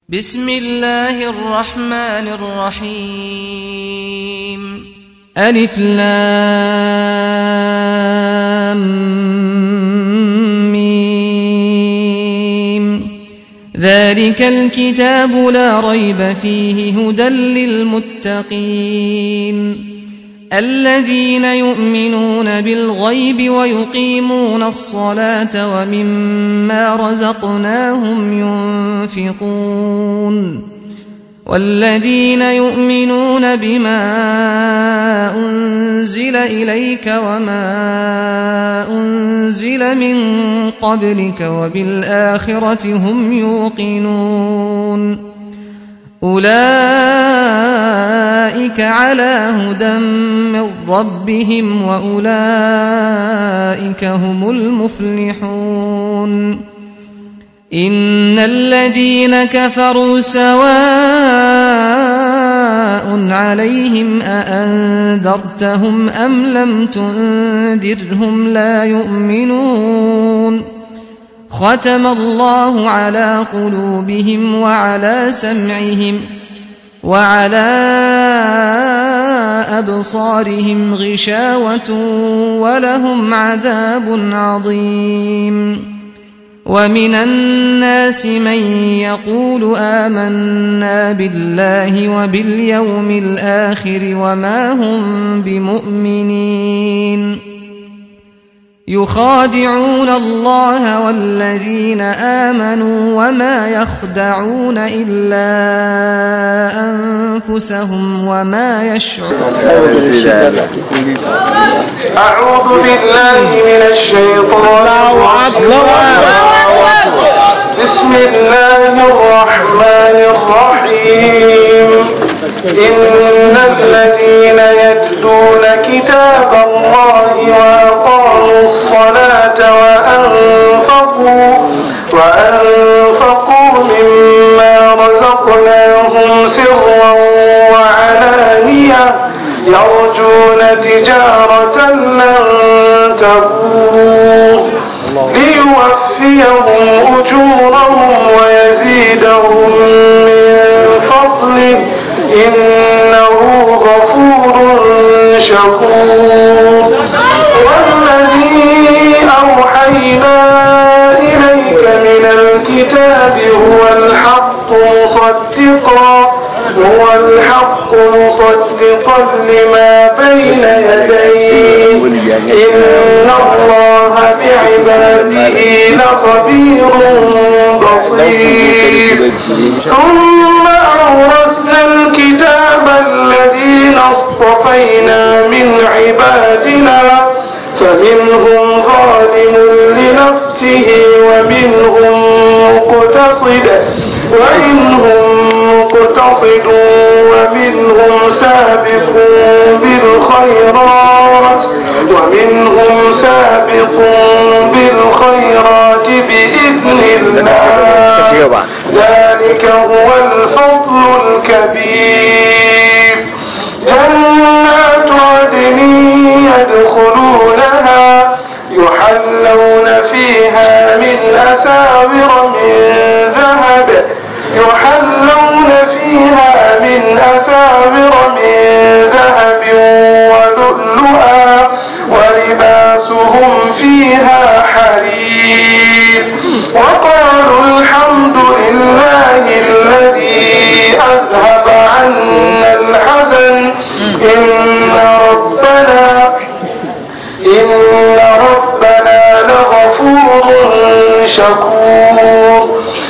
بسم الله الرحمن الرحيم ألف لام ميم ذلك الكتاب لا ريب فيه هدى للمتقين الذين يؤمنون بالغيب ويقيمون الصلاة ومما رزقناهم ينفقون والذين يؤمنون بما أنزل إليك وما أنزل من قبلك وبالآخرة هم يوقنون أولئك على هدى من ربهم وأولئك هم المفلحون إن الذين كفروا سواء عليهم أأنذرتهم أم لم تنذرهم لا يؤمنون ختم الله على قلوبهم وعلى سمعهم وعلى أبصارهم غشاوة ولهم عذاب عظيم ومن الناس من يقول آمنا بالله وباليوم الآخر وما هم بمؤمنين يخادعون الله والذين آمنوا وما يخدعون إلا أنفسهم وما يشعرون أعوذ بالله من الشيطان الرجيم بسم الله الرحمن الرحيم إن الذين يتلون كتاب الله وأقاموا الصلاة وأنفقوا وأنفقوا مما رزقناهم سرا وعلانية يرجون تجارة لن تبور ليوفيهم أجورهم ويزيدهم من فضله إنه غفور شكور والذي أوحينا إليك من الكتاب هو الحق مصدقا هو الحق مصدقا لما بين يديه إن الله بعباده لخبير بصير ثم أورثنا الكتاب الذين اصطفينا من عبادنا فمنهم ظالم لنفسه ومنهم مقتصد ومنهم مقتصد ومنهم سابق بالخيرات ومنهم سابق بالخيرات بإذن الله ذلك هو الفضل الكبير جنات عدن يدخلونها يحلون فيها من أساور من ذهب يحلون فيها من أساور من ذهب ولؤلؤا ولباسهم فيها حرير وقالوا الحمد لله الذي أذهب عنا الحزن إن ربنا إن ربنا لغفور شكور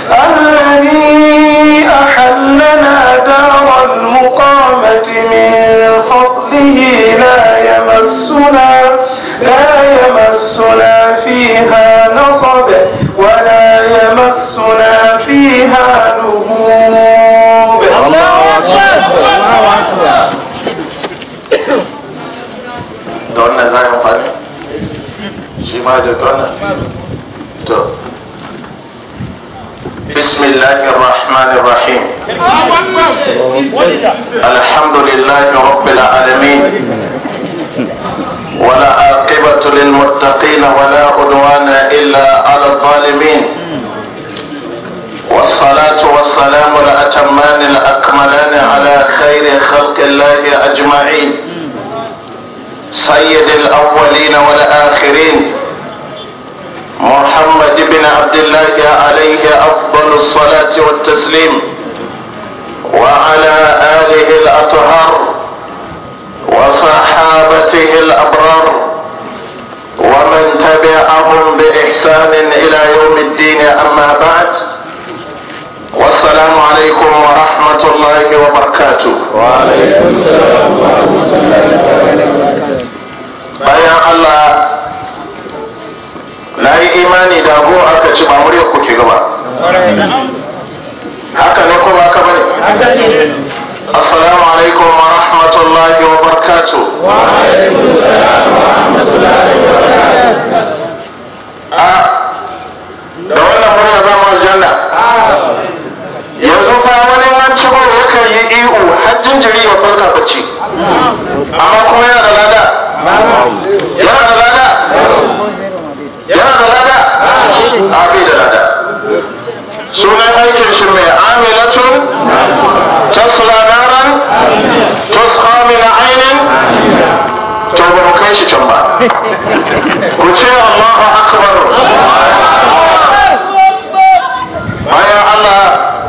الذي أحلنا دار المقامة من فضله لا يمسنا لا يمسنا فيها نصب ولا يمسنا فيها لغوب الله أكبر da wannan za a amfani shi ma da wannan to بسم الله الرحمن الرحيم الحمد لله رب العالمين ولا عاقبة للمتقين ولا عدوان إلا على الظالمين والصلاة والسلام الله أجمعين سيد الأولين والآخرين محمد بن عبد الله عليه أفضل الصلاة والتسليم وعلى آله الأطهار وصحابته الأبرار ومن تبعهم بإحسان إلى يوم الدين أما بعد والسلام عليكم ورحمة الله وبركاته وعليكم السلام ورحمة الله وبركاته bayan Allah na yi imani da abu aka ci ba murya kuke gaba haka ne ko ba ka bane assalamu alaikum wa rahmatullahi wa barakatuh وعليكم السلام ورحمة الله وبركاته a da wannan murya za mu aljanna yanzu fa wani an ci ba yakan yi ihu har jinjiri ya farka bacci amma kuma yana da lada yana da lada yana da lada a bai da lada sunan aikin shi mai amilatun tasla naran tusqa min ainin to ba mu kai shi can ba ku ce Allahu akbar bayan Allah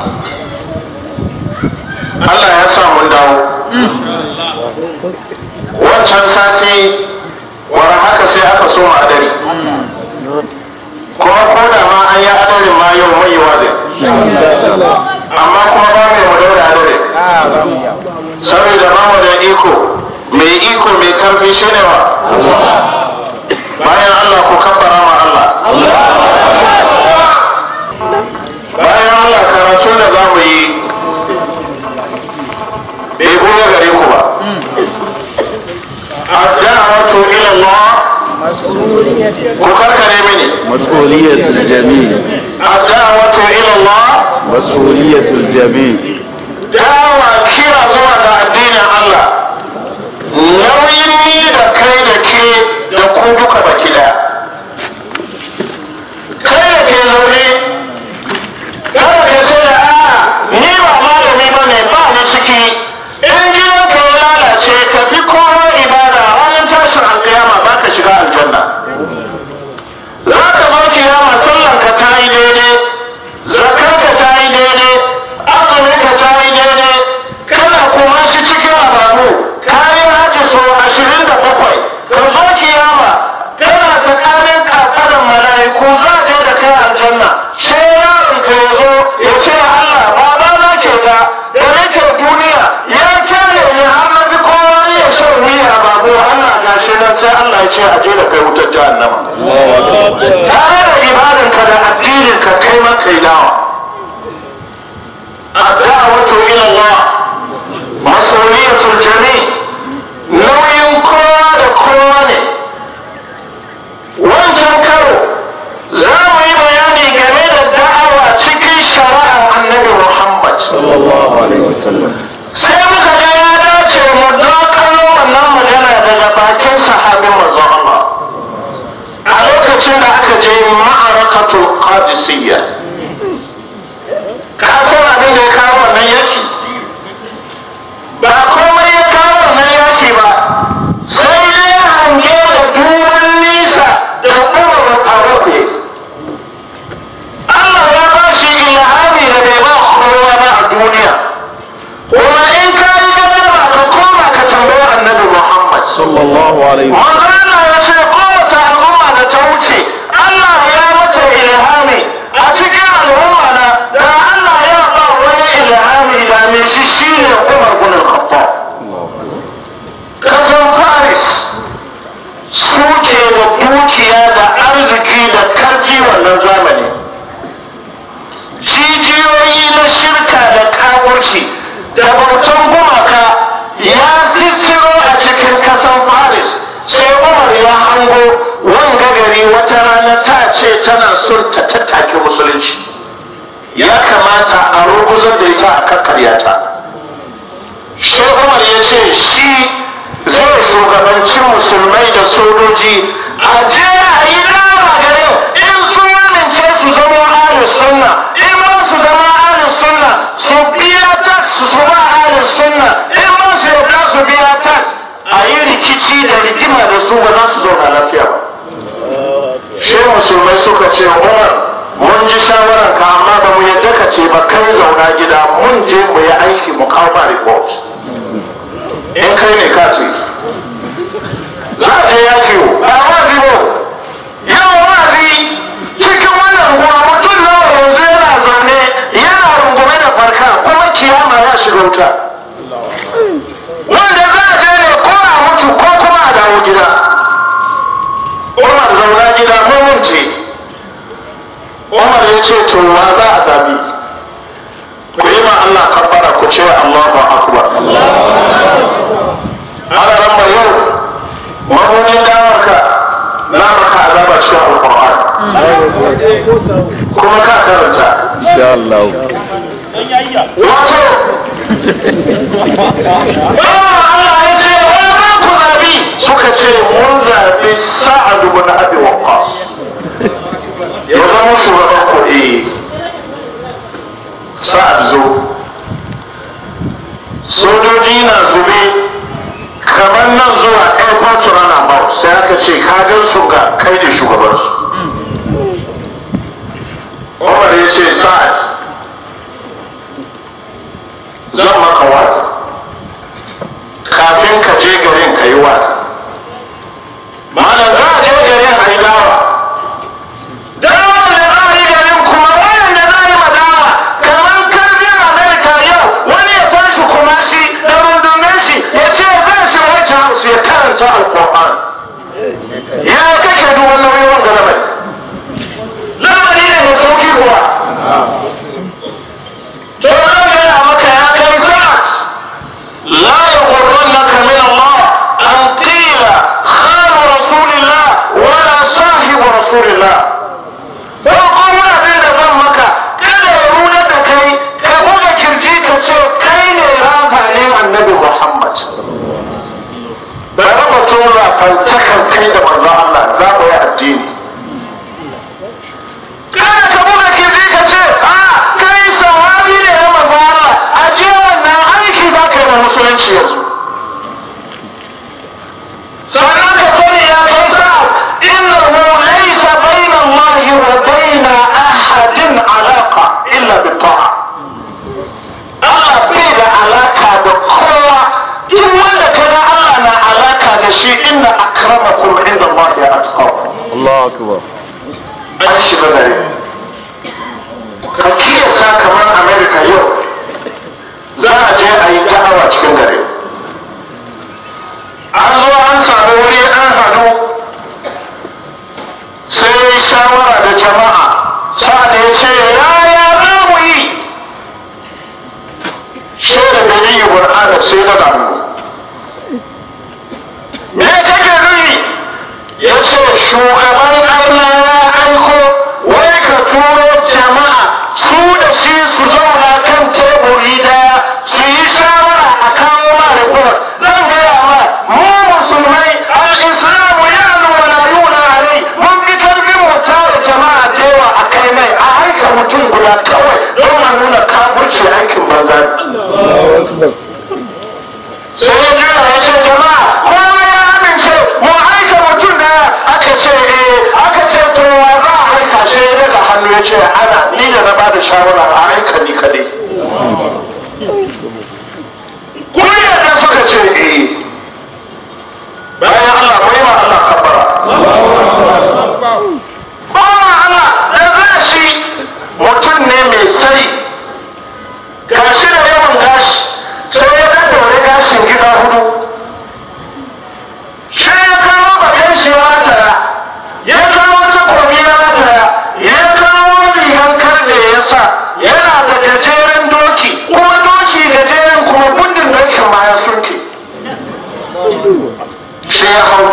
Allah ya sa mun dawo wancan sati war haka sai aka so mu adari kuma ko da ma an yi adarin ma yau mai yi wazin amma kuma ba mai mu daura adarin saboda ba mu da iko mai iko mai karfi shi ne wa bayan Allah ku kabbara ma Allah bayan Allah karatu da za mu yi bai goya gare ku ba ad-da'watu ila Allah ku karkare mini مسؤولية الجميع ad-da'watu ila Allah مسؤولية الجميع dawa kira zuwa ga addinin Allah nauyin ni da kai da ke da ku duka baki daya kai da ke zaune kada ka ce da a ni ba malami ba ne ba ni ciki in gidan ka ya lalace ka fi kowa ibada ranar tashin alkiyama ba ka shiga aljanna za ka bar kiyama sallan ka ta yi daidai zakar ka ta yi daidai azumin ka ta yi daidai kana kuma shi cikin abamu ka yi haji so ashirin da bakwai ka zo kiyama kana tsakanin kafadan mala'iku za je da kai aljanna sai yaron ka ya zo ya ce Allah baba na ke ga da nake duniya ya kyale ni har na fi kowa ya shan wuya babu Allah gashi nan sai Allah ya ce a je da kai wutar jahannama tare da ibadanka da addininka kai ma kai dawa الدعوة إلى الله مسؤولية الجميع nauyin kowa da kowa ne wancan karo za mu yi bayani game da da'awa cikin shari'ar annabi muhammad صلى الله عليه وسلم sai muka ga ya dace mu dakalo wannan magana daga bakin sahabin manzon Allah a lokacin da aka je ma'arakatul qadisiyya ka san abin da ya kawo wannan yaki ba komai ya kawo wannan yaki ba sai dai hange da duban nisa da umar faruku Allah ya ba shi ilhami da bai ba kowa ba a duniya kuma in ka yi gaddama ka koma ka tambayi annabi Muhammad صلى الله عليه وسلم Manzana ya ce kowace al'umma da ta wuce Allah ya mata ilhami a cikin al'umma na da Allah ya ba wani ilhami da mai shi shine Umar bin Khattab. Kasan Faris suke da dukiya da arziki da karfi wannan zamani. Jijiyoyi na shirka da kawurci da bautan gumaka ya zisiro a cikin kasan Faris sai Umar ya hango wanga gari wata rana ta ce tana son ta tattake musulunci ya kamata a ruguzar da ita a kakkarya ta sai Umar ya ce shi zai shugabanci musulmai da sojoji a je a yi dama garin in sun amince su zama ahlus sunna in ba su zama ahlus sunna su biya ta su ba ahlus sunna in ba su yarda rikici da rigima da su ba za su zauna lafiya ba shi musulmai suka ce umar mun ji shawarar ka amma ba mu yadda ka ce ba kai zauna gida mun je mu yi aiki mu kawo ba report in kai ne ka ce za a je yaki ba wazi ba yau wazi cikin wannan ruwa mutum nawa yanzu yana zaune yana rungume da farka kuma kiyama ya shiga wuta wanda za a je ne ko a mutu ko kuma a dawo gida umar zauna gida mun ce umar ya ce to wa za a zabi ku yi ma Allah kafara ku ce Allahu akbar ana ran mai yau mamunin dawarka na maka azaba cikin alquran kuma ka karanta insha Allah wato Allah ya ce wa ma ku zabi suka ce mun zabi sa'ad ibn abi waqqas ya zama shugaban kuɗi sa'ad zo sojoji na zube kamar nan zuwa airport runabout sai aka ce kagan su ga kai da shugabansu umar ya ce sa'ad zan maka wazi kafin ka je garin ka yi wazi malam za a je garin a yi dawa dawa da za a yi garin kuma wayanda za a yi madawa kamar karfin amerika yau wani ya tashi kuma shi da rundunar shi ya ce zai shi white house ya karanta alkur'an ya kake duk wannan waiwan ga lamari lamari ne mai sauki kuwa to an gaya maka ya kai sa'ad لا يغرنك من الله أن قيل خال رسول الله ولا صاحب رسول الله فقوم abin da zan maka kada ya nuna da kai ka buga kirji ka ce kai ne rafanin annabi Muhammad da raba tura fantakan kai da manzo Allah za mu yi addini kada ka buga kirji ka ce a kai sahabi ne na manzo Allah a je wannan aiki za ka yi na musulunci yanzu sannan ka sani ya kai sa innahu laysa bayna Allah wa bayna ahadin alaqa illa bi ta'a Allah bai da alaka da kowa duk wanda kaga Allah na alaka da shi inna akramakum inda Allah ya atqakum Allah akbar an shiga gare ka kiyasa kamar america yau za a je a yi da'awa cikin gare an zo an sami wuri an hadu sai ya yi shawara da jama'a sa'ad ya ce yaya za mu yi shirin da yi burhana sai na damu me kake nuni ya ce shugaban Allah ya aiko wai ka turo jama'a su da shi su zauna kan teburi daya su yi shawara a kawo ma report zan gaya ma mu musulmai al-islamu ya nuna na yuna alai mun fi karfin mu tare jama'a da yawa a kai mai a aika mutum guda kawai don a nuna kafurci aikin banza sai ya jira ya ce jama'a kowa ya amince mu aika mutum da aka ce eh aka ce to wa za a aika sai ya daga hannu ya ce ana ni da na bada shawara a aika ni kadai kuriya da suka ce eh bayan Allah bai ma Allah kabbara ba ma Allah da za shi mutum ne mai sai gashi da yawan gashi sai ya daddaure gashin gida hudu shi ya kawo bakin shi ya rataya ya kawo takobi ya rataya ya kawo rigan karne ya sa yana da gajeren doki kuma doki gajeren kuma gundin dokin ma ya sunke shi ya hau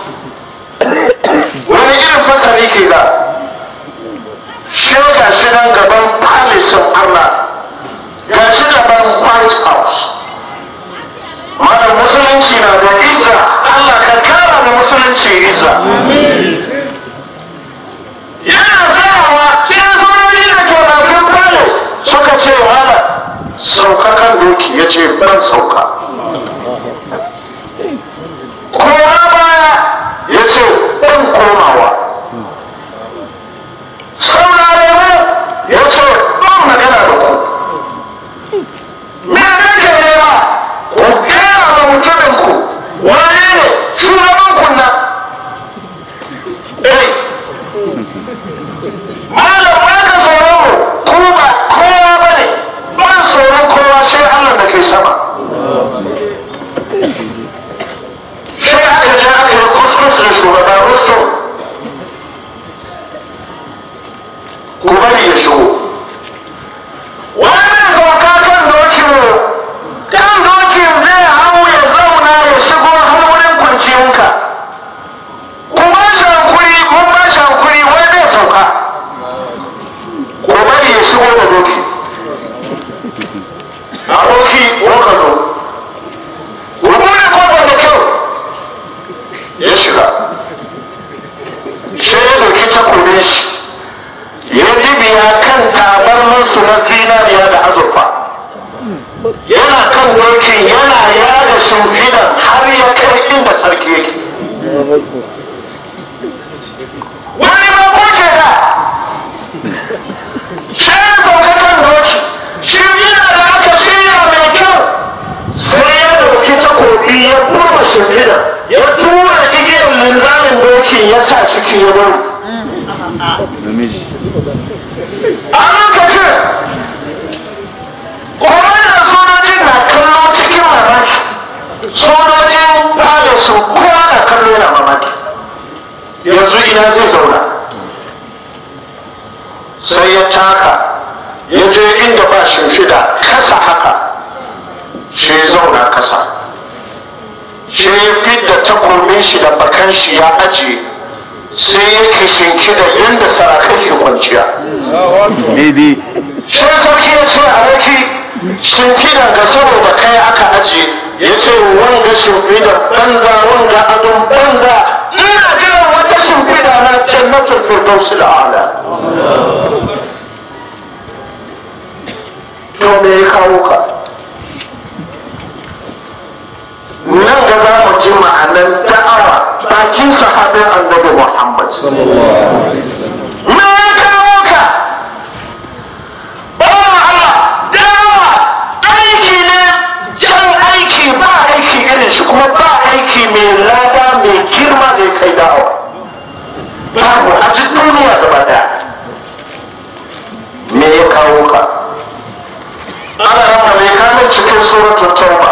wani irin fasari ke da shi ga shi nan gaban palace Allah ga shi gaban white house mana musulunci na da izza Allah ka kara da musulunci izza yana tsayawa cikin sojoji da ke bakin palace suka ce wala sauka kan doki ya ce ban sauka wani ba kuke da shi ya sauka kan doki shi yana da aka shirya mai kyau sai ya dauki takobi ya kurma shimfiɗa ya tura igiyar linzamin dokin ya sa ciki ya bari namiji a lokacin kwanan sojojin na kallo cikin mamaki sojojin fada su kowa na kallo yana mamaki yanzu ina zai zauna sai ya taka ya je inda ba shimfida kasa haka shi ya zauna kasa shi ya fidda takobin shi da bakan shi ya ajiye sai ya kishinki da yadda sarakai ke kwanciya daidai shi sarki ya ce a waki shimfidan ga saboda kai aka ajiye ya ce wanga shimfidan banza wanga adon banza ina jiran wata shimfida na jannatul firdausi da ala to me ya kawo ka nan ga za mu ji ma'anan da'awa bakin sahabin annabi muhammad me ya kawo ka bawan Allah dawa aiki ne jan aiki ba aiki irin shi kuma ba aiki mai lada mai girma da ya kai dawa babu a ji duniya gaba daya me ya kawo ka ana rama mai kamun cikin suratul tauba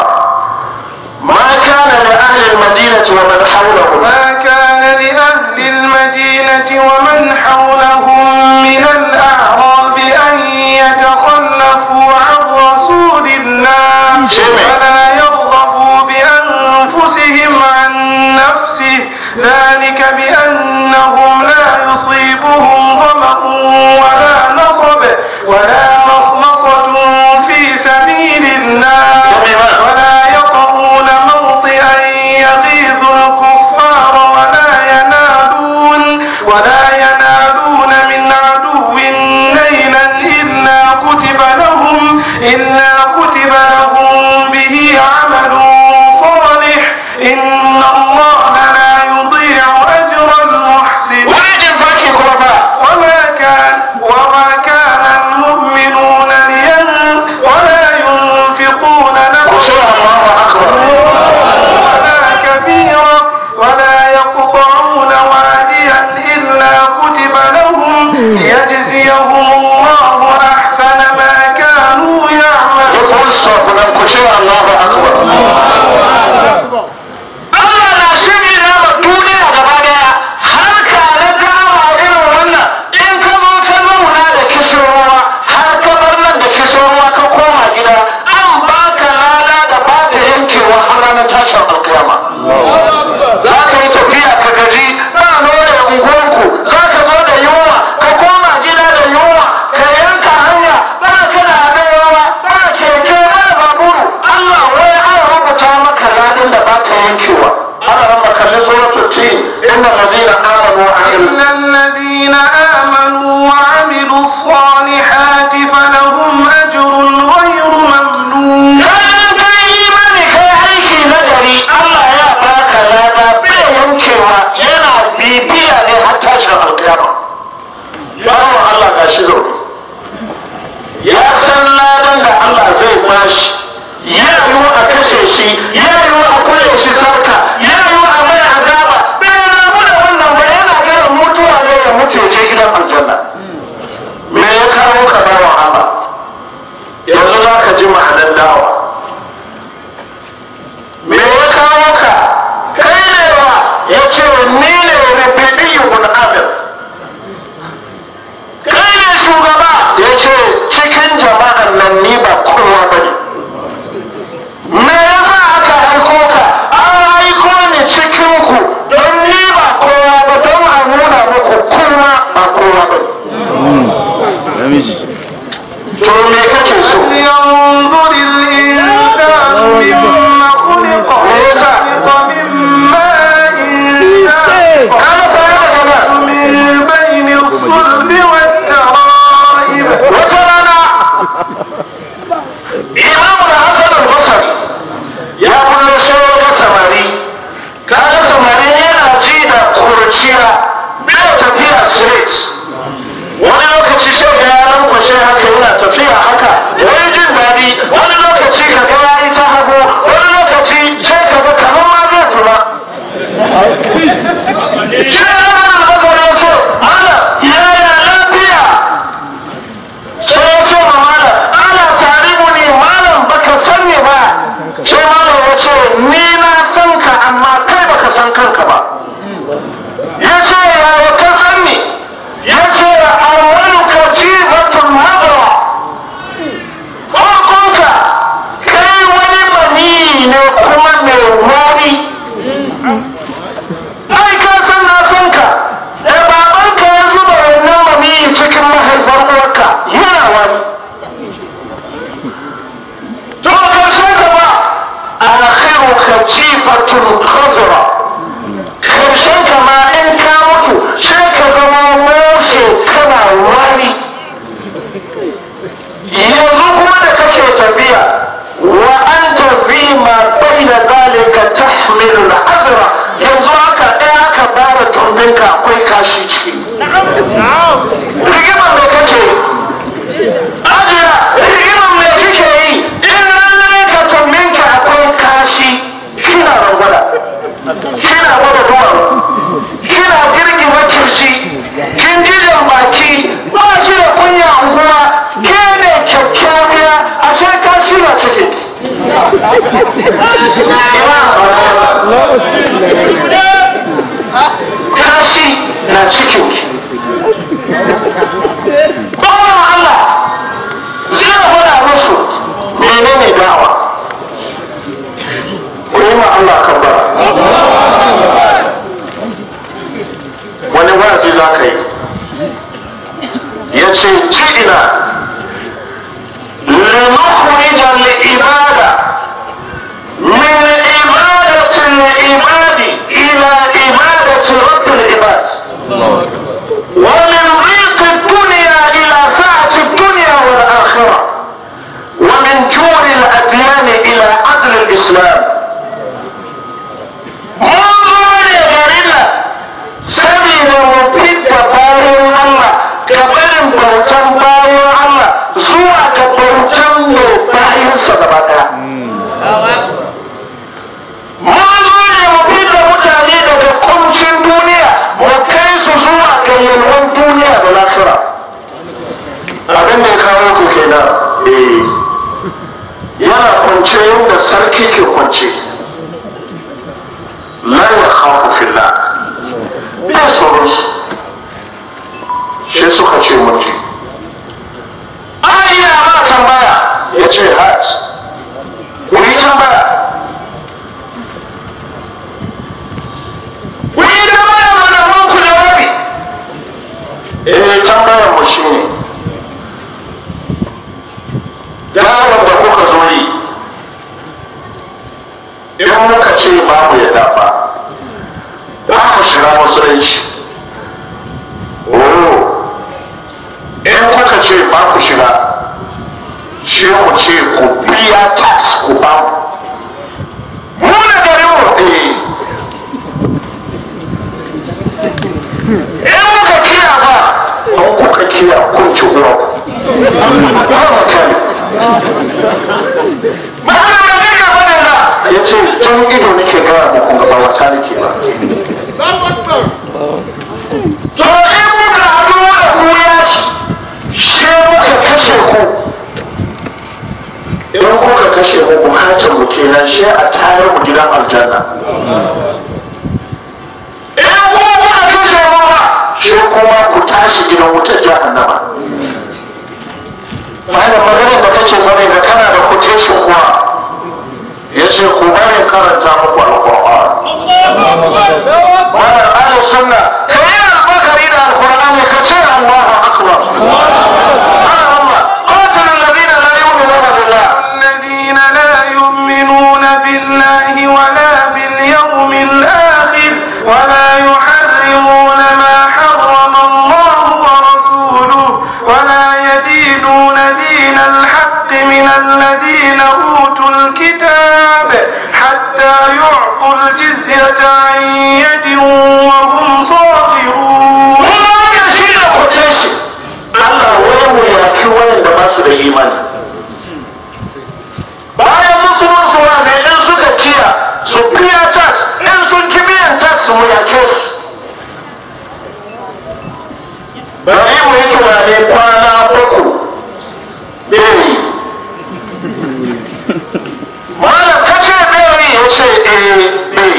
ma kana li ahli al-madinati wa man hawlahum ما كان لأهل المدينة ومن حولهم من الأعراب أن يتخلفوا عن رسول الله جميل. ولا يرغبوا بأنفسهم عن نفسه ذلك بأنهم لا يصيبهم ظمأ ولا نصب ولا مخمصة في سبيل الله جميل. ولا يطعون موطئا يغيظ الكفار ولا ينالون ولا ينالون من عدو نيلا إلا كتب لهم إلا كتب لهم به عمل صالح إن الله لا يضيع أجر المحسنين wani jin faki kuma ba وما كان وما كان المؤمنون لين ولا ينفقون ku ce نفسا Allahu akbar ولا كبيرا ولا يقطعون واديا إلا كتب لهم ليجزيهم الله أحسن ما كانوا ya يعملون full stop nan ku ce Allahu akbar Allah na shiri na ma duniya gaba daya har ka na dama irin wannan in ka zo ka zauna da kishin ruwa har ka bar nan da kishin ruwa ka koma gida an baka lada da ba ta yankewa har ranar tashin alkiyama za ka yi tafiya ka gaji ba nore unguwanku za ka zo da yunwa ka koma gida da yunwa ka yanka hanya ba ka da adawa ba keke ba baburu Allah wai an rubuta maka ladan da ba ta yankewa ana rama kalli suratul tin inna ladina amanu wa amilu إن الذين آمنوا وعملوا الصالحات فلهم أجر غير ممنون kayan kai imani kai aiki na gari Allah ya baka lada bai yankewa yana bibiya ne har tashin alkiyama bawan Allah ga shi zaune ya san ladan da Allah zai bashi ya yi a kashe shi ya yi a kule shi sarka ya yi a mai azaba bai rabu da wannan ba yana gaya mutuwa ne ya mutu ya je gidan aljanna me ya kawo ka bawan Allah yanzu za ka ji ma'anar dawa me ya kawo ka kai ne wa ya ce ni ne rubiɗi ibn amir kai ne shugaba ya ce cikin jama'an nan ni ba kowa ba ne me yasa aka aiko ka an aiko ni cikin ku don ni ba kowa ba don a nuna muku kowa ba kowa ba ne namiji to me kake so فلينظر الإنسان jifatun khazra karshen kama in ka mutu sai ka zama mose kana wari yanzu kuma da kake tafiya wa an tafi ma bai da zalika tahmilu al'azra yanzu haka ɗaya aka bara turbinka akwai kashi ciki rigimar da kake ajiya rigimar da kike yi in ranar ka turbinka akwai kashi kina rangwada kina gwada duwaru kina girgiza kirji kin ji baki ba shi da kunya unguwa ke ne kyakkyawiya a sai ka shirya ciki kashi na cikin bawan Allah zai gwada musu menene dawa ku yi ma Allah kabbara wani wa'azi za ka yi ya ce ji'ina لنخرج العبادة من عبادة العباد إلى عبادة رب العباد ومن ضيق الدنيا إلى سعة الدنيا والآخرة ومن جور الأديان إلى عدل الإسلام منظر غريبة سبيل وبيت باين الله كبر بوتن باين الله zuwa ga bautan mai bayansa gaba daya. Mun zo ne mu fita mutane daga kuncin duniya mu kai su zuwa ga yalwan duniya da lafira. Abin da ya kawo ku kenan eh yana kwance yadda sarki ke kwance. La ya khafu fillah. Bai tsoron su. Shi suka ce mutum. iya ba tambaya ya ce hat ku yi tambaya ku yi tambaya mana mun ku jawabi eh tambayar mu shi ne dawon da kuka zo yi in muka ce babu ya dafa ba mu shiga musulunci oh in kuka ce ba ku shiga shi mu ce ku biya tax ku ba mu mu da garin mu eh in muka kiya ba in kuka kiya kun ci uwa ba mu kai ma'ana da ne ga bada na ya ce tun ido nake gaya muku gaba wata nake ba to in muka haɗu da ku yaki shi muka kashe ku idan kuka kashe mu bukatar mu kenan shi a tayar mu gidan aljanna idan kuma kuka kashe mu ba shi kuma ku tashi gidan wutar jahannama bayan maganar da kake bane da kana da quotation kuwa ya ce ku bari karanta muku alƙur'an bayan ahli sunna kai alfakari da alƙur'ani ka ce Allahu akbar قاتل الذين لا يؤمنون بالله الذين لا يؤمنون بالله ولا باليوم الآخر ولا يحرمون ما حرم الله ورسوله ولا يدينون دين الحق من الذين أوتوا الكتاب حتى يعطوا الجزية عن يد وهم صاغرون wannan shi ne quotation Allah wai mu yaki wayanda ba su da imani bayan musulunci wa zai in suka kiya su biya tax in sun ki biyan tax mu yake su bari mu yi tunani kwana uku bai malam kace bai ya ce eh bai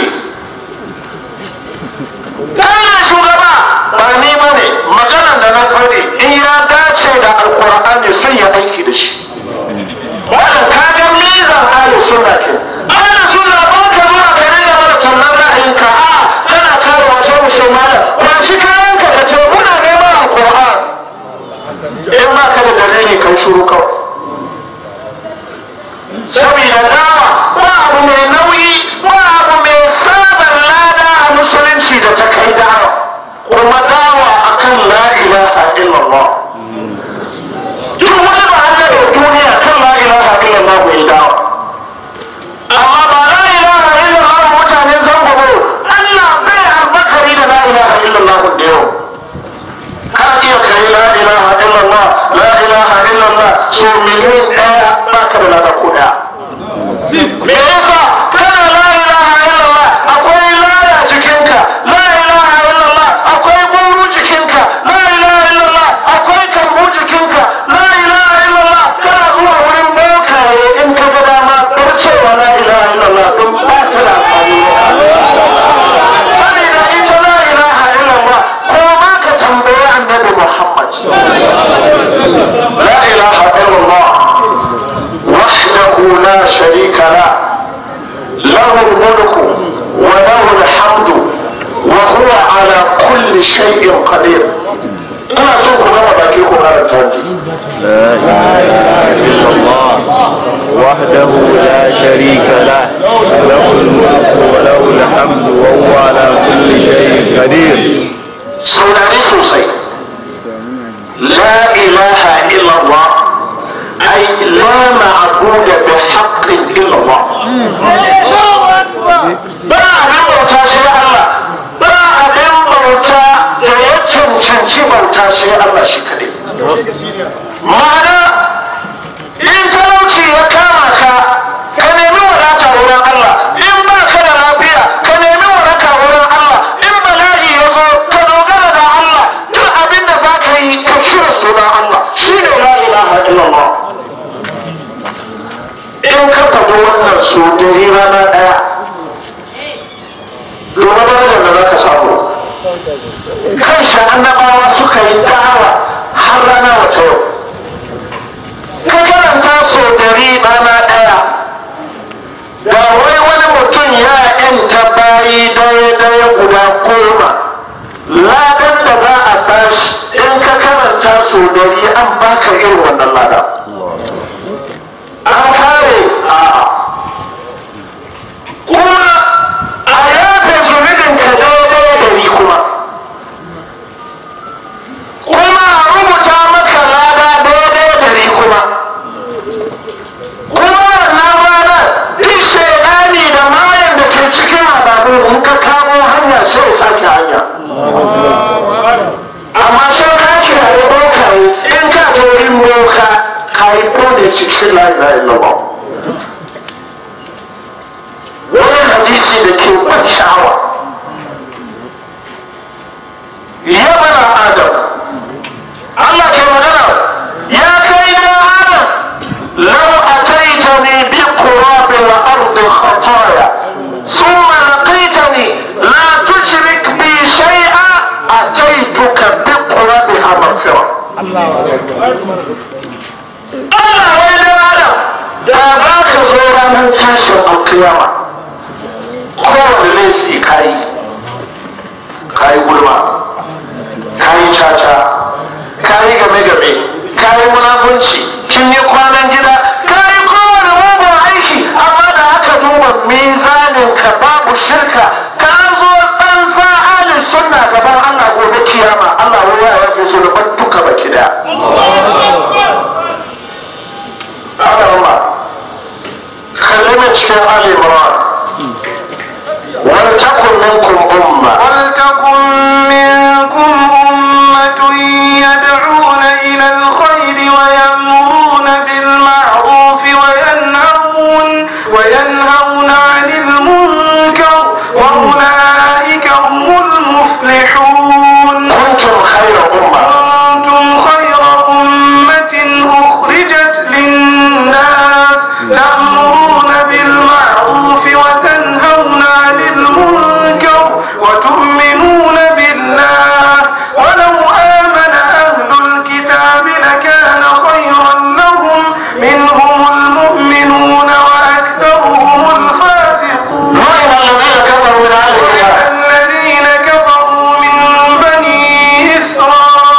Ɗaya shugaba ba ni ba ne maganan da na faɗi in ya dace da alkur'ani sun yi aiki da shi. Wannan ka ga mizan ahli sunna ke. Ahli sunna ba ka zuwa ka ringa mana tallan ra'ayinka a kana kare wasu musulmana ba shi kayan ka ce muna neman alkur'an. In ba ka da dalili kai shuru kawai. Saboda dawa ba abu mai nauyi ba me yasa kana la ilaha illallah akwai laya jikinka la ilaha illallah akwai guru jikinka la ilaha illallah akwai kambu jikinka la ilaha illallah kana zuwa wurin bokaye in ka ga dama bar cewa la ilaha illallah don ba ta da amfani saboda ita la ilaha illallah ko ma ka tambayi annabi muhammad la ilaha illallah وحده لا شريك له له الملك وله الحمد وهو على كل شيء قدير ina so ku gama baki ku karanta ji لا إله إلا الله وحده لا شريك له له الملك وله الحمد وهو على كل شيء قدير saurari sosai la ilaha illallah ai la ma'buda bi haqqin illallah ba abin bauta sai Allah ba abin bauta da ya cancanci bauta sai Allah shi kadai ma'ana in talauci ya kama ka ka nemi wadata wurin Allah in ba ka da lafiya ka nemi waraka wurin Allah in bala'i ya zo ka dogara da Allah duk abin da za ka yi ka shirya sunan Allah shi ne la ilaha illallah in ka faɗi wannan su dari rana ɗaya domin darajar da za ka samu kan shi annabawa suka yi da'awa har rana wata yau ka karanta so dari rana ɗaya da wai wani mutum ya yanta bayi daya daya guda goma ladan da za a bashi in ka karanta so dari an baka irin wannan lada an kare a kuma a yafe zunubin ka daidai dari kuma kuma a rubuta maka lada daidai dari kuma kuma wannan ranar duk shaidani da mayan da ke cikin ababu in ka kamo hanya sai sake hanya amma sai ka kiraye bokaye in ka ta wurin boka ka yi kone cikin la ilaha illallah wani hadisi da ke ban sha'awa ya bana adam Allah ke magana ya kai da adam لو أتيتني بقراب الأرض خطايا ثم لقيتني لا تشرك بي شيئا أتيتك بقرابها مغفرة الله ويلي آدم da za ka zo ranar tashin alkiyama kowane laifi kayi kayi gulma kayi caca kayi game-game kayi munafunci kin yi kwanan gida kayi kowane mugun aiki amma da aka duba mizanin ka babu shirka ka zo tsantsa alin sunna gaban Allah gobe kiyama Allah wai ya yafe su da duka baki daya Allah kalli cikin Ali Imran wal takun minkum umma ولتكن منكم أمة يدعون إلى الخير ويأمرون بالمعروف وينهون وينهون عن المنكر وأولئك هم المفلحون kuntum khayra umma كنتم خير أمة أخرجت للناس تأمرون بالمعروف وتنهون عن المنكر وتؤمنون بالله ولو آمن أهل الكتاب لكان خيرا لهم منهم المؤمنون وأكثرهم الفاسقون لعن الذين كفروا من اهل الكتاب الذين كفروا من بني إسرائيل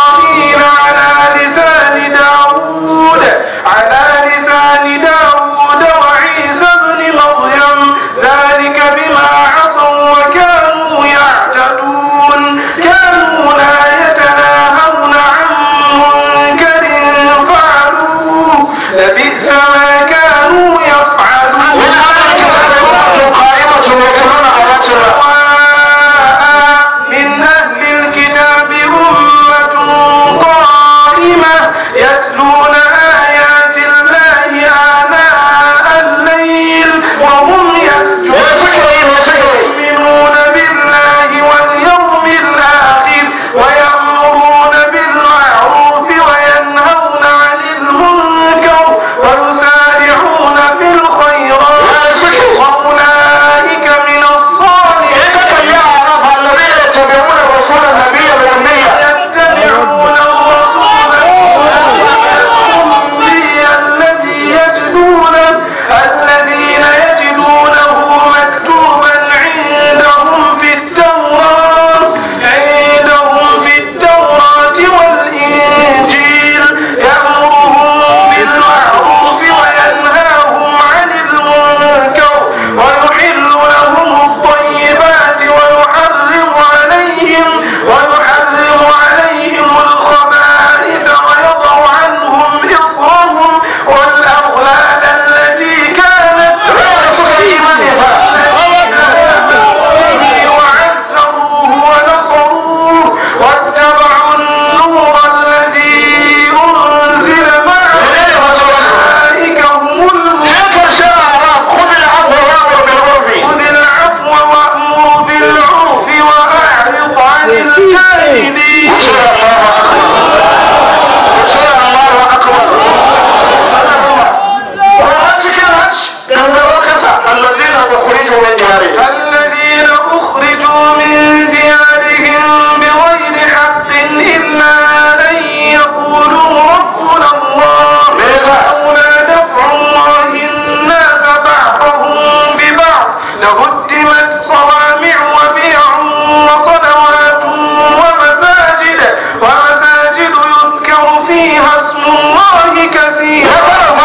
diyarihim الذين أخرجوا من ديارهم بغير حق إلا أن يقولوا ربنا الله لولا دفع الله الناس بعضهم ببعض لهدمت صوامع وبيع وصلوات ومساجد ومساجد يذكر فيها اسم الله كثيرا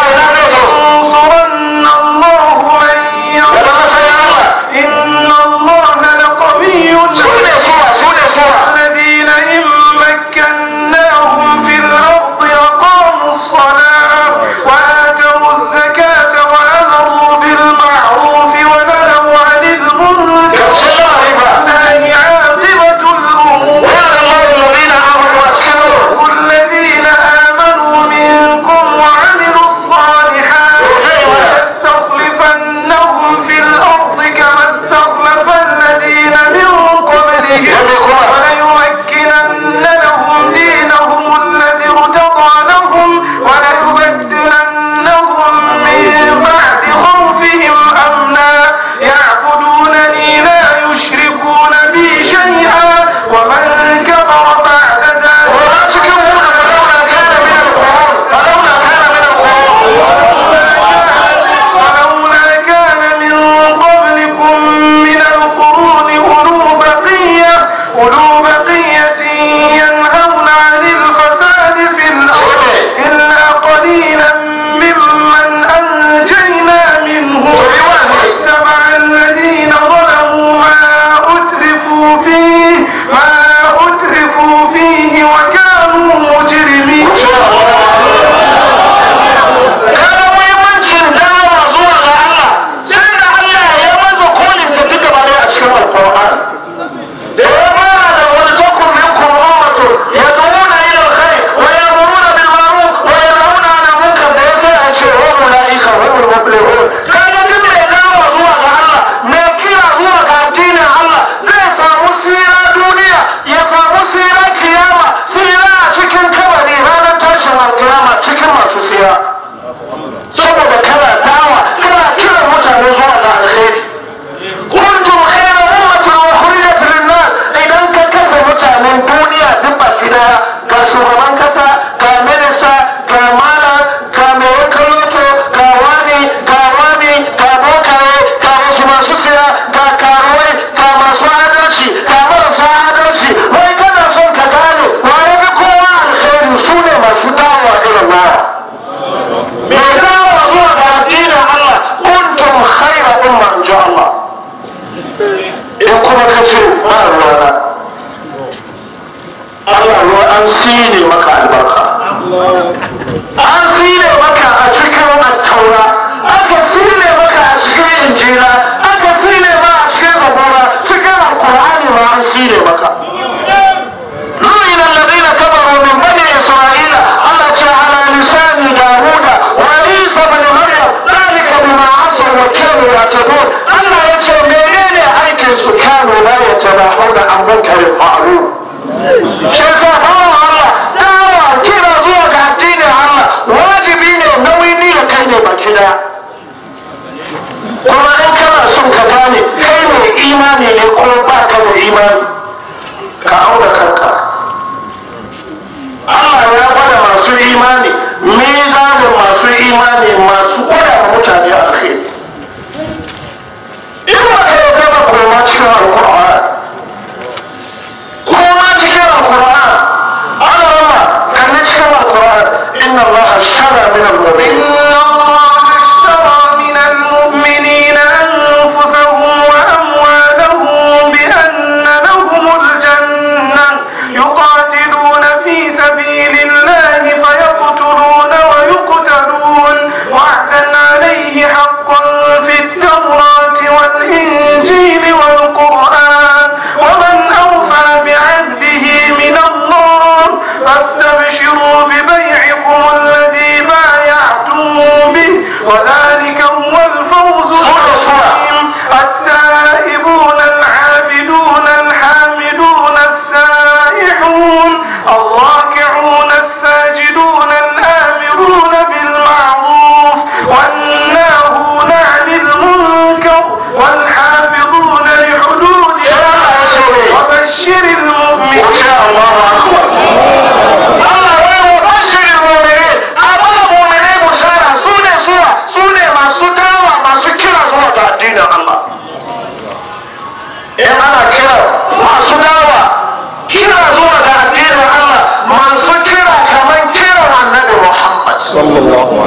ينصرن الله من ينصر إن الله لقوي su ne suwa su ne suwa الذين إن مكناهم في الأرض أقاموا الصلاة وآتوا الزكاة وأمروا بالمعروف ونهوا عن المنكر ولله عاقبة الأمور الذين آمنوا منكم وعملوا الصالحات ليستخلفنهم في الأرض كما استخلف الذين من قبلهم وليمكنن لهم دينهم الذي ارتضى لهم وليبدلنهم من بعد خوفهم أمنا يعبدونني لا يشركون بي شيئا ومن كفر بعد ذلك ولولا كان من قبلكم من القرون أولو بقية أولو بقية ينهون عن الفساد في الأرض إلا قليلا ممن أنجينا منهم واتبع الذين ظلموا ما أترفوا فيه ما أترفوا فيه وكانوا مجرمين Kaga muhimmancin dawowa zuwa ga Allah sai da Allah ya maza kolin tafi gaba ne a cikin Alƙur'an. Da ya fara da wani takun minkum ummatu yad'una ila alkhair wa ya'muruna bil ma'ruf wa yanhauna 'anil munkar da yasa a ce wa ulaika humul muflihun. Kaga duk mai dawowa zuwa ga Allah mai kira zuwa ga addinin Allah zai samu sira duniya ya samu sira kiyama sira a cikin kabari ranar tashin alkiyama cikin masu sira. saboda kana dawa kana kiran mutane zuwa ga alkhairi kuntum khayra ummatin ukhrijat lin-nas idan ka kasa mutanen duniya duk ba shi daya ga shugaban kasa ga minista ga malam ga mai wakaloto ga wani ga wani ga bokaye ga wasu masu siya ga karuwai ga masu adalci ga marasa adalci wai kana son ka gane waye ga kowa alkhairi su ne masu dawa irin nawa mai dawo zuwa ga addinin Allah kuntum khaira umma in ji Allah in kuma ka ce ba ruwana Allah ruwa an sine maka albarka an sine maka a cikin attaura aka sine maka a cikin injila aka sine ma a cikin zabura cikin alkur'ani ma an sine maka لعن الذين كفروا من بني اسرائيل على على لسان داوود وعيسى بن مريم ذلك بما عصوا وكانوا يعتدون الله يجعل منين aikin su kanu la yatanahuna an munkarin fa'alu shi yasa bawan Allah dawa kira zuwa ga addinin Allah wajibi ne nauyi ni da kai ne baki daya kuma in kana son ka gane kai ne imani ne ko ba ka da imani ka auna kanka Allah ya gwada masu imani mizanin masu imani masu gwada wa mutane a kai in ba ka yi gaba koma cikin alkur'an koma cikin alkur'an Allah rama kan na cikin alkur'an inna Allah shara min al-mu'min إن الله اشترى من المؤمنين أنفسهم وأموالهم بأن لهم الجنة يقاتلون في سبيل الله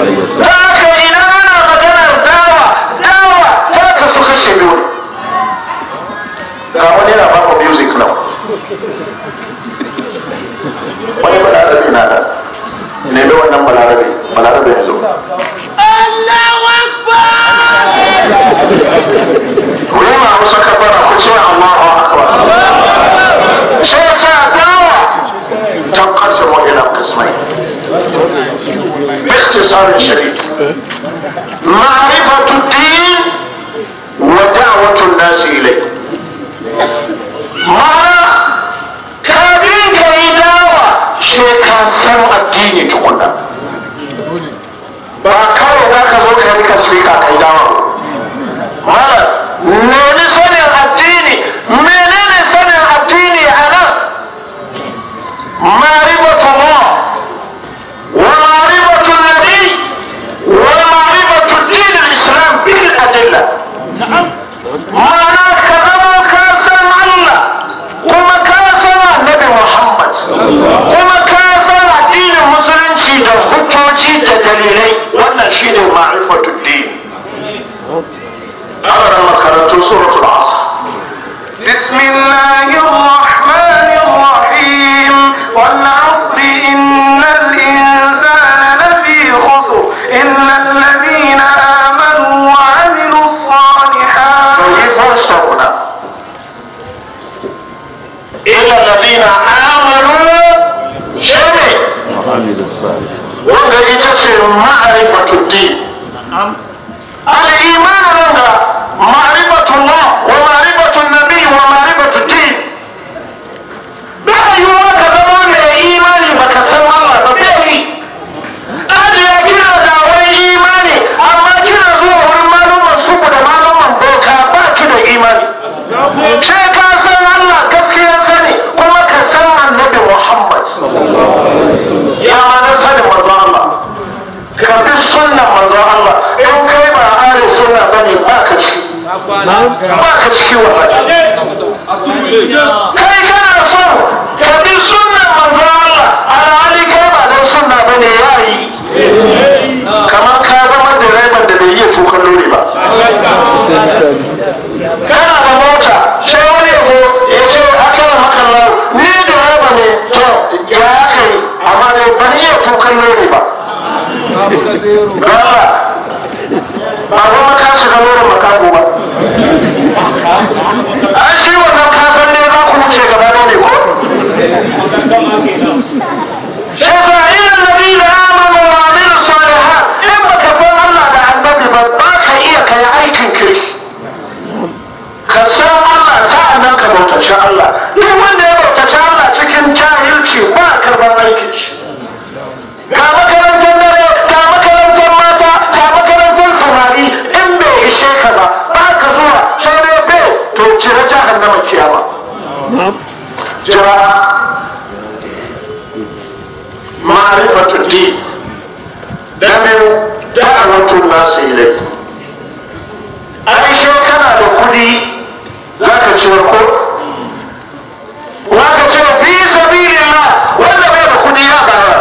عليه وسلم ta haka idan ana maganar dawa dawa ta kasu kashe biyu ne ga wani yana baku music now wani balarabe na da ne da wannan balarabe balarabe ya zo ku yi ma wasu kabara ku ce Allahu akbar sai ya sa dawa ta kasa wa ila kismai باختصار شديد معرفة الدين ودعوة الناس إليه معنى كابين كيداوة شيكا سمع الدين تقولنا ba kawai za ka zo ka rika spika kai dawa mala nemi sanin addini menene sanin addini a nan ma'rifatullah ومعرفة النبي ومعرفة الدين الإسلام بالأدلة معناه كذا كاسم الله وما كاسم النبي محمد وما كاسم الدين المسلم شيء حجوجي دليلي وانا شيء معرفة الدين أمر مكرة سورة العصر بسم الله الرحمن الرحيم والعصر إن الإنسان لفي خسر إلا الذين آمنوا وعملوا الصالحات فكيف يستغنى إلا الذين آمنوا شيء وعمل الصالح wanda ita ce ma'arifatu din al-iman nan da ma'rifatu Allah wa ma'rifatu nabi wa ma'rifatu din ba yiwuwa ka zama mai imani baka san Allah ba bai yi ajiya kina da wani imani amma kina zuwa wurin malaman suku da malaman bauta ba ki da imani sai ka san Allah gaskiyar sani kuma ka san annabi Muhammad ya ma na sanin manzon Allah ka bi sunnan manzon Allah in kai ba are sunna bane ba ka ci ba ka ciki wallahi kai kana so ka bi sunnan manzon Allah alhali kai ba dan sunna bane yayi kamar ka zama direban da bai iya tukan lori ba kana da mota sai wani ya zo ya ce akan hakan lau ni direba ne to ya kai amma dai ban iya tukan lori ba Gaba, ba kuma ka shiga lorin makago ba. An shi wannan kasan ne za ku wuce gaba ne ko? Shafa ilan nabi da amanu wa amilu salihat in baka san Allah da annabi ba ba ka iya kai aikin kirki. Ka san Allah sa'an nan ka bautaci Allah. Duk wanda ya bautaci Allah cikin jahilci ba karɓar aikin shi. ga makarantar dare ga makarantar mata ga makarantar samari in bai ishe ka ba ba ka zuwa sai dai bai to jira jahannama kiyama jira ma'rifatu din da biyu da'awatu nasu ilai ai shi kana da kudi zaka ciyar ko zaka ce fi sabilillah wanda bai da kudi ya bayar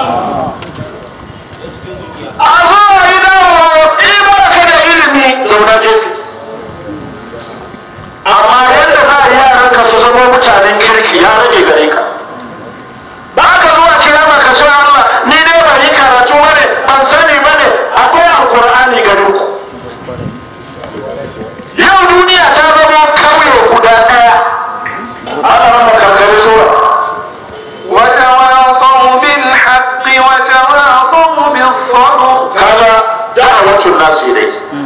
a zuwa gidan in ba ka da ilimi zauna gefe amma yadda za a yaran ka su zama mutanen kirki ya rage gare ka ba ka zuwa kiyama ka ce Allah ni dai ba yi karatu bane ban sani bane akwai alkur'ani garin ku yau duniya ta zama kauye guda daya ana rama karkari sura وتواصوا بالحق وتواصوا بالصبر kaga da'awatul nasi dai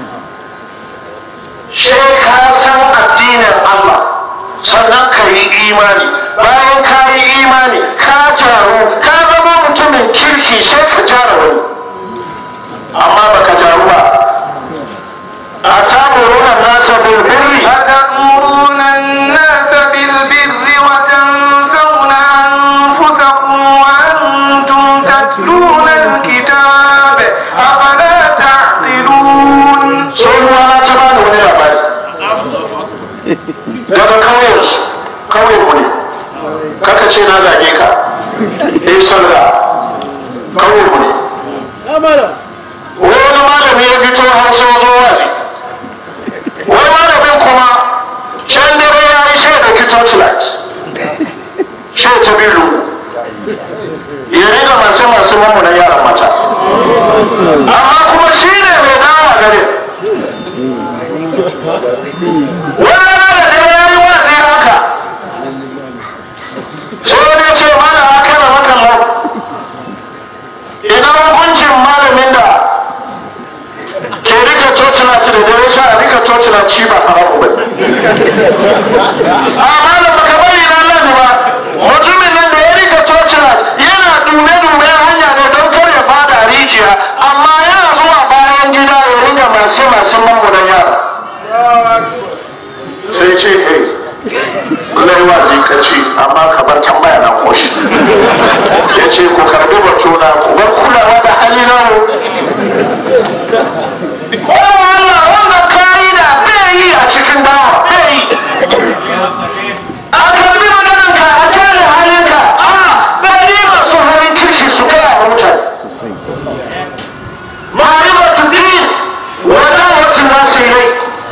sai ka san addinin Allah sannan ka yi imani bayan ka yi imani ka jaru ka zama mutumin kirki sai ka jara wani amma baka jaru ba a taburuna nasa bil birri أتأمرون الناس بالبر وتنسون أنفسكم وأنتم تتلون الكتاب أفلا تعقلون sun rana ta bani wani labari daga kauyensu kauyen mu ne kaka ce na zage ka eh salga kauyen mu ne wani malami ya fito hausa wazo wazi wani malamin kuma can dare ya yi shi da torchlight shi ta bilu ya riga masu masu mamunan yaran mata amma kuma shi ne mai dawa gare wani rana da ya yi wazi haka sai ne ce mana haka na makallau idan hukuncin malamin da ke rika cocina ci da dare sha a rika cocina ci ba haramu ba a malam baka bari na lani ba mutumin nan da ya rika cocina yana dube-dube hanya ne don kar ya fada rijiya amma yana zuwa bayan gida ya rika masu masu mamunan yara sai ce hey lallai wazi ka ci amma ka bar tambaya na koshi ya ce ku karbi batuna ku bar kulawa da hali na mu Allah wannan ka'ida bai yi a cikin dawa bai yi a karbi maganar ka a kare halinka a bai masu halin kirki su gaya wa mutane ma'arifatu din wannan wata nasu ilai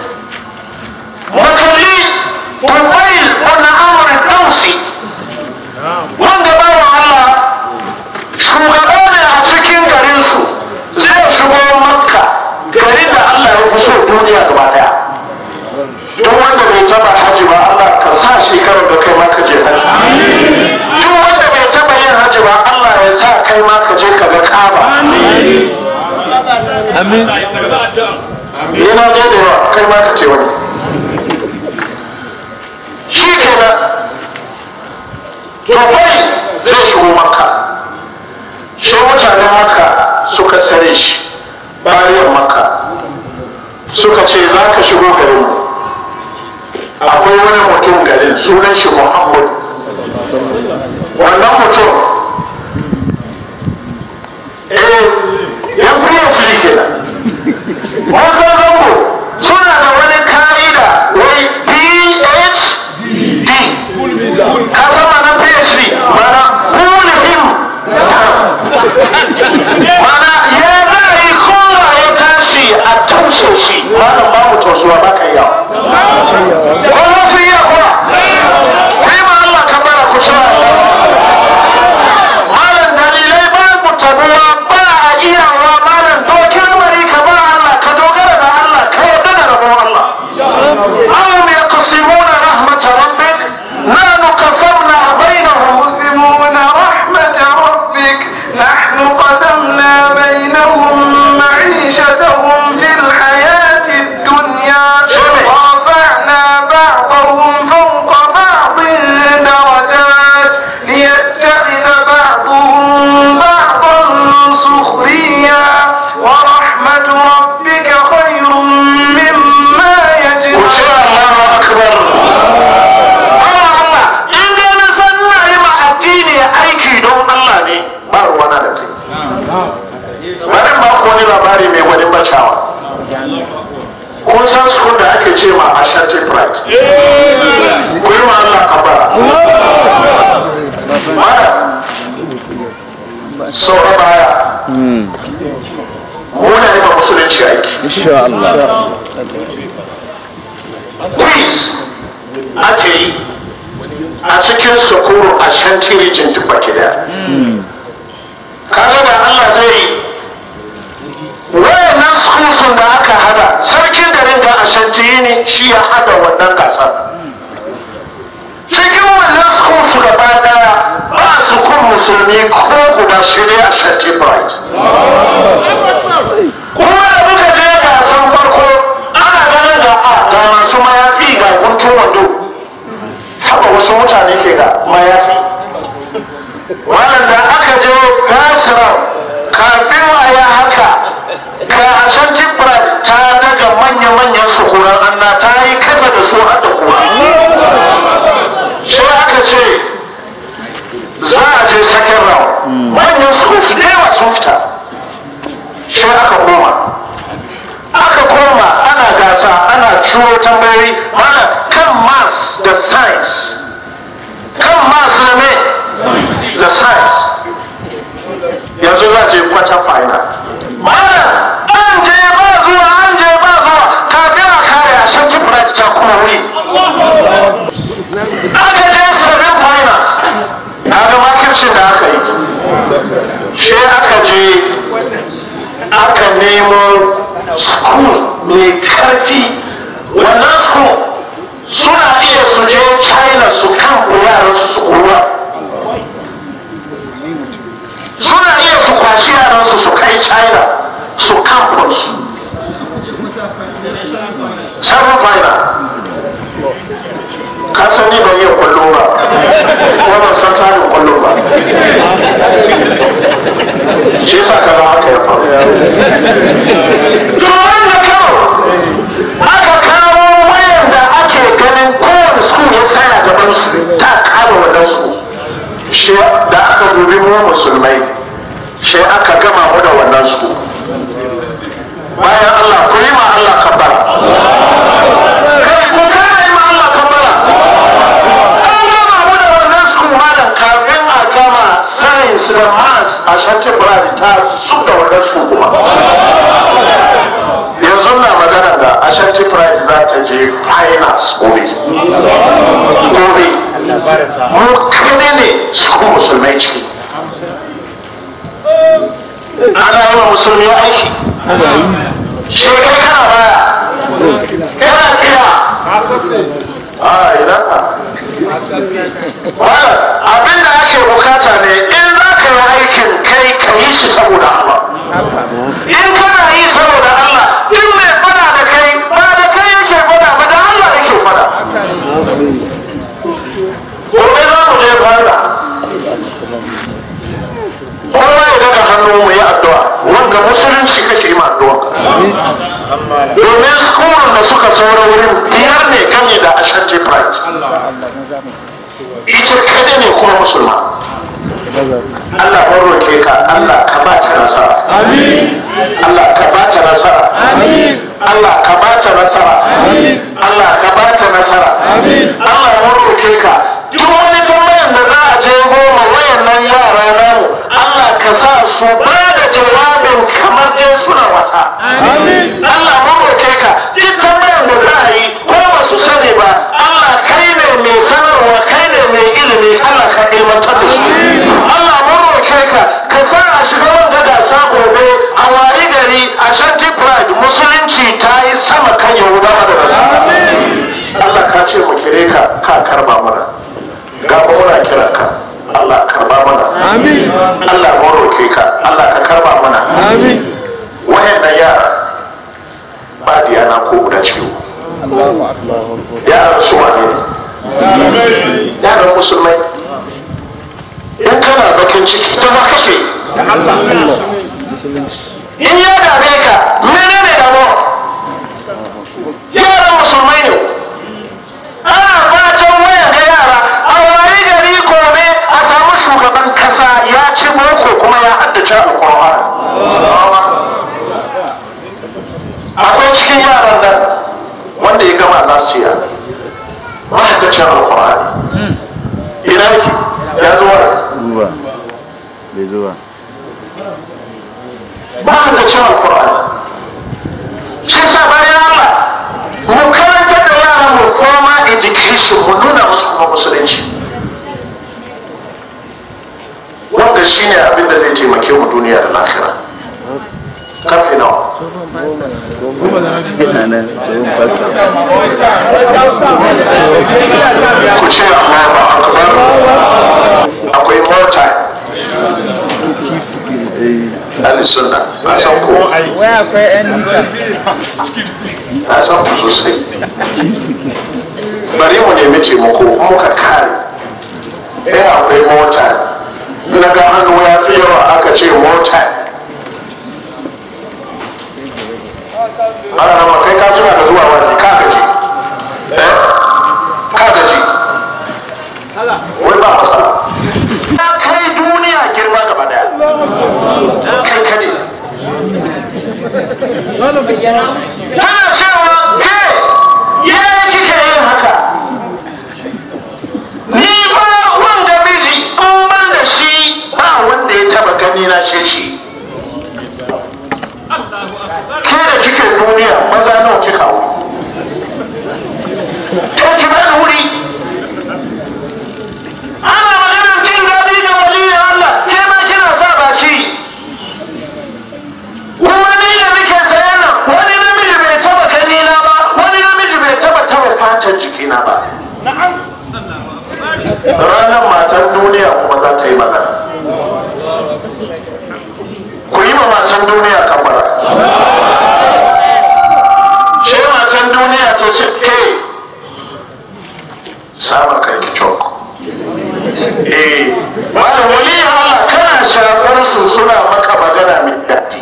makalli tufail wannan amurin ɗausi wanda bawa Allah shugaba ne a cikin garinsu zai shigo makka garin da Allah ya fi so duniya gaba daya duk wanda bai taba haji ba Allah ka sa shekarar da kai maka je haji duk wanda bai taba yin haji ba Allah ya sa kai ma ka je ka ga kaba amin yana je da yawa kai ma ka ce wani shi kenan tufai zai shigo makka shi mutanen makka suka sare shi bayan makka suka ce za ka shigo garin mu akwai wani mutum garin sunan shi muhammad wannan mutum eh yan biyan su shi kenan wasu zango suna da wani ka'ida wai phd ka sama na phd mana hulihim mana ya zai kowa ya tashi a taushe shi malam ba mu tausuwa ba ka yawa ko wasu iya kuwa kai ma Allah ka bara ku sha malam dalilai ba mu tabuwa ba a iyawa malam dokin mari ka ba Allah ka dogara da Allah ka yarda da rabon Allah أهم يقسمون رحمة ربك نحن قسمنا بينهم يقسمون رحمة ربك نحن قسمنا بينهم معيشتهم في الحياة الدنيا ورفعنا بعضهم فوق بعض درجات ليتخذ بعضهم بعضا سخريا ورحمة ربك خير مما ku ce يجمعون Allahu akbar Allah Allah in dai na san na yi ma addini aiki don Allah ne ba ruwana da kai bari ba ku wani labari mai wani bacawa kun san su da ake ce ma Ashanti Pride ku yi ma Allah kabara mara saura baya muna yi ma musulunci aiki insha Allah quiz ake yi a cikin sukuru a shanti region duk baki daya kaga da Allah zai yi wayannan sukusun da aka hada sarkin garin da a shanti ne shi ya hada wannan gasar cikin wannan sukusu gaba daya ba sukun musulmi ko guda shirya a shanti pride kuma da muka je gasan farko ana ganin da a ga masu mayafi ga guntun wando haka wasu mutane ke ga mayafi wannan da aka je gasirar kafin a yi haka ga ashan jibra ta daga manya-manyan sukuran anna ta yi kasa da su har da kuwa sai aka ce za a je second round manyan su su da yawa sun fita sai aka koma aka koma ana gasa ana ciro tambayoyi mana kan mass da science kan mass na me da science yanzu za je quarter final mana aiki wannan su suna iya su je china su kan yaran su kowa suna iya su kwashi yaran su su kai china su campus seven final ka san ni ban yi kwallo ba kuma ban san tsarin kwallo ba shi yasa ka ga haka ya faru to wanda kawo aka kawo wayan da ake ganin kowane su ya tsaya gaban su ta kama wannan su shi da aka dubi mu musulmai shi aka gama mu da wannan su bayan Allah ku yi ma Allah kabbara kai ku kare yi ma Allah kabbara an gama mu da wannan su malam kafin a gama science da maths a shanti buradi ta su da wannan su kuma yanzu na magana da ashanti pride za ta je finals gobe gobe mu kane ne su musulmai ce ana yi wa musulmi aiki shekai kana baya kana tsira a idan wala abin da ake bukata ne in za ka yi aikin kai ka yi shi saboda Allah in kana yi saboda Allah in mai fada da kai ba da kai yake fada ba da Allah yake fada gobe za mu je fada kowa ya daga hannu mu yi addu'a wanda musulunci kake yi ma addu'a domin skulun da suka saura wurin biyar ne ganye da ashanti pride ita kada ne kuma musulma Allah ban roke ka Allah ka ba ta nasara Allah ka ba ta nasara Allah ka ba ta nasara Allah ka ba ta nasara Allah ban roke ka duk wani tambayan da za a je goma wayannan yara namu Allah ka sa su ba da jawabin kamar dai suna wasa Allah ban roke ka duk tambayan da za a yi ko ba su sani ba Allah kai ne mai sanarwa kai ne mai ilimi Allah ka ilmantar da su Allah mun roke ka ka sa a shiga wanda gasa gobe a wari gari a shanti pride musulunci ta yi sama kan yahudawa da nasu Allah ka ce mu kire ka ka karba mana ga mu muna kira ka Allah karba mana Amin. Allah mun roke ka Allah ka karba mana Amin. wayannan yara ba diyana ko guda ciwo yaran su wane ne yaran musulmai in kana bakin ciki ta ba kake in ya dame ka mene ne damuwa yaran musulmai ne ana fatan wayan ga yara a wani gari gobe a samu shugaban kasa ya ci boko kuma ya haddace alkur'ani akwai cikin yaran nan wanda ya gama last year mahaddacin alkur'ani ina yake ya zo wa Zuwa. Bai zuwa. mahaddacin alkur'ani shi sa bayan Allah mu karanta da yaran mu formal education mu nuna musu kuma musulunci wanda shine abin da zai taimake mu duniya da lafiya karfe nawa Ina nan tsohon fasta. ku ce Allah ba akbar akwai more time ahli sunna a san ku Wai akwai 'yan nisa. a san ku sosai bari mu nemi taimako in muka kare in akwai more time na ga hannu ya fi yawa aka ce more time ana rama kai ka tuna da zuwa waje ka gaji eh ka gaji wai ba matsala ya kai duniya girma gaba daya kai kade tana cewa ke ya kike yin haka ni ba wanda miji in ban da shi ba wanda ya taba gani na ce shi ke da kike duniya maza nawa kika wuri to ki bani wuri ana maganar jin daɗi ga waliyin Allah ke ma kina sa baki kuma ni da nake sayan nan wani ta yi magana ku yi ma matan duniya kamara shi matan duniya ta ce ke samun kanki cok eh malam wali Allah kana shafar su suna maka magana mai daɗi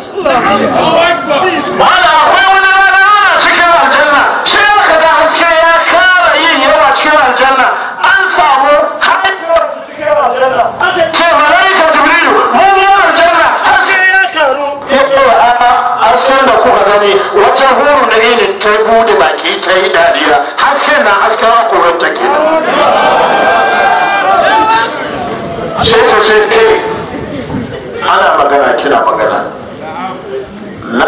malam akwai wani rana ana cikin aljanna shi aka ga haske ya kara yin yawa cikin aljanna an samu haihuwar cikin aljanna ce malaika jibrilu mun yi aljanna haske ya karu ya ce a hasken da kuka gani wata huru da ne ta bude baki ta yi dariya hasken na hasken hakorin ta ke sai ta ce ke ana magana kina magana na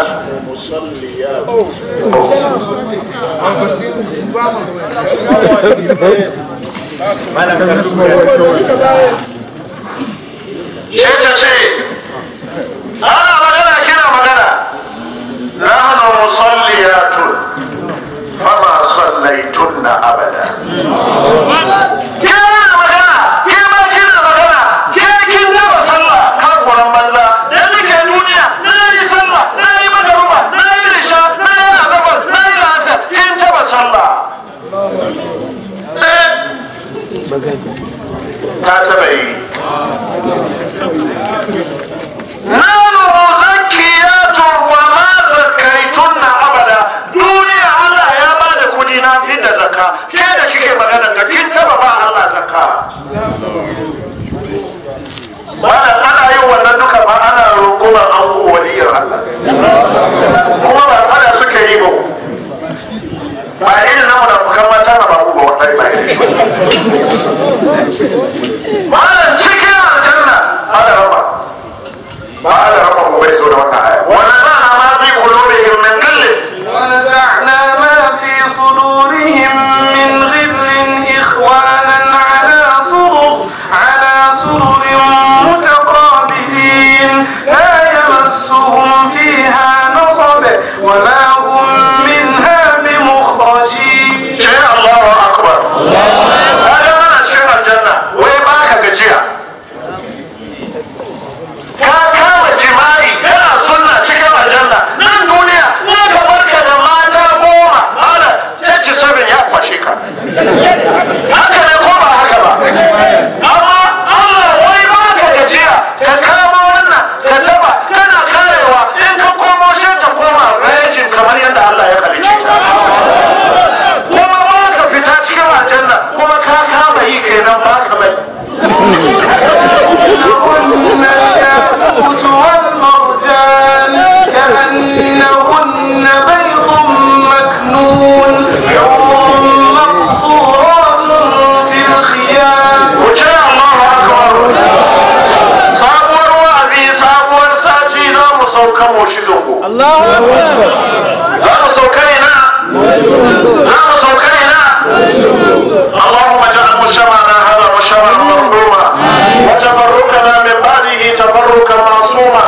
sai ta ce ana magana kina magana nahnu musalliyatun fama sallaitunna abada ke na magana ke ma kina magana ke kin taba sallah kafuran banza da nake duniya na yi sallah na yi magaruba na yi risha na yi azabar na yi lasa kin taba sallah Eh. ka taba yi nanu zakiyatun wa ma zakaitunna abada duniya Allah ya ba da kudi na fi da zakka ke da kike magana da kin taba ba Allah zakka wannan ana yin wannan duka ba ana rungumar an waliyar Allah kuma ba fada suke yi ba ba irin na munafukan mata na babu ba wannan ba irin shi malam cikin aljanna ana raba ba ana raba mu bai zo da wannan aya wannan zana ma fi qulubihim min ghillin ونزعنا ما في صدورهم من غل إخوانا على سرر على سرر متقابلين لا يمسهم فيها نصب وما هم منها بمخرجين sai Allahu akbar kaga mana cikin aljanna wai ba ka gajiya ka kama jima'i kana sunna cikin aljanna nan duniya na ka barka da mata goma hala tace sabin ya kwashe ka haka ne ko ba haka ba amma Allah wai ba ka gajiya ka kama wannan ka taba kana karewa in ka komo sai ta koma virgin kamar yadda Allah ya kalice ta kuma ba ka fita cikin aljanna kuma ka kama yi kenan ba ka mai لهن الياقوت والمرجان كأنهن بيض مكنون حور مقصورات في الخيام wuce Allahu akbar sabuwar wa'azi sabuwar sati za mu sauka mu shi zongo za mu sauka ina za mu sauka ina اللهم اجعل مجتمعنا هذا مجتمعا مرحوما وتفرقنا من بعده تفرقا معصوما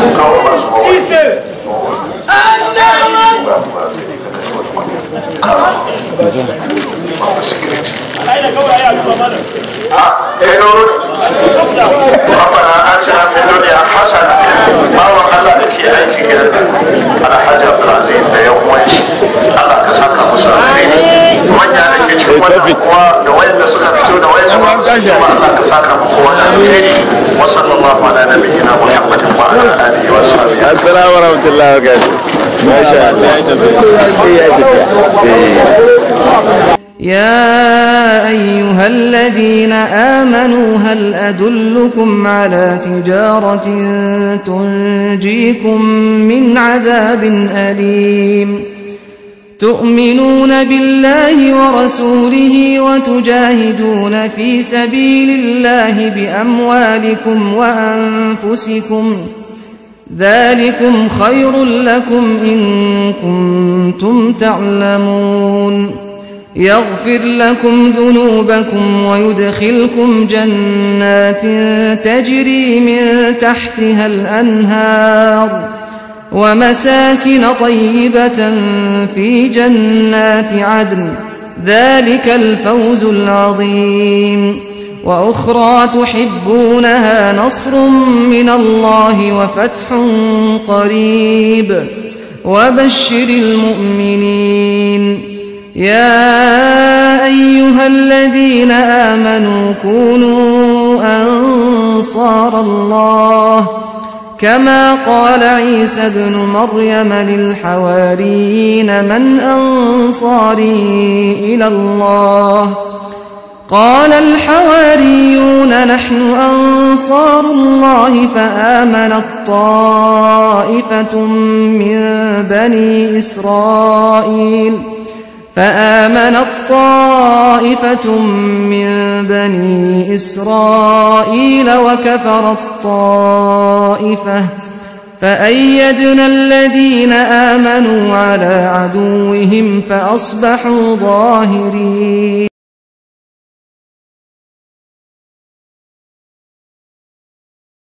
ربنا آتنا في الدنيا حسنة باور الله da ke aiki gidan nan alhaji abdulaziz da yan uwan shi Allah ka saka musu alheri manya da ke cikin wannan kuwa da wayanda suka fito da wayanda ba su fito ba Allah ka saka mu kowa da alheri wa sallallahu ala nabiyyina muhammadin wa ala alihi wa sahbihi assalamu warahmatullahi wabarakatuh masha Allah ya tafi يا أيها الذين آمنوا هل أدلكم على تجارة تنجيكم من عذاب أليم تؤمنون بالله ورسوله وتجاهدون في سبيل الله بأموالكم وأنفسكم ذلكم خير لكم إن كنتم تعلمون يغفر لكم ذنوبكم ويدخلكم جنات تجري من تحتها الأنهار ومساكن طيبة في جنات عدن ذلك الفوز العظيم وأخرى تحبونها نصر من الله وفتح قريب وبشر المؤمنين يا أيها الذين آمنوا كونوا أنصار الله كما قال عيسى ابن مريم للحواريين من أنصاري إلى الله قال الحواريون نحن أنصار الله فآمنت طائفة من بني إسرائيل فآمنت طائفة من بني إسرائيل وكفرت طائفة فأيدنا الذين آمنوا على عدوهم فأصبحوا ظاهرين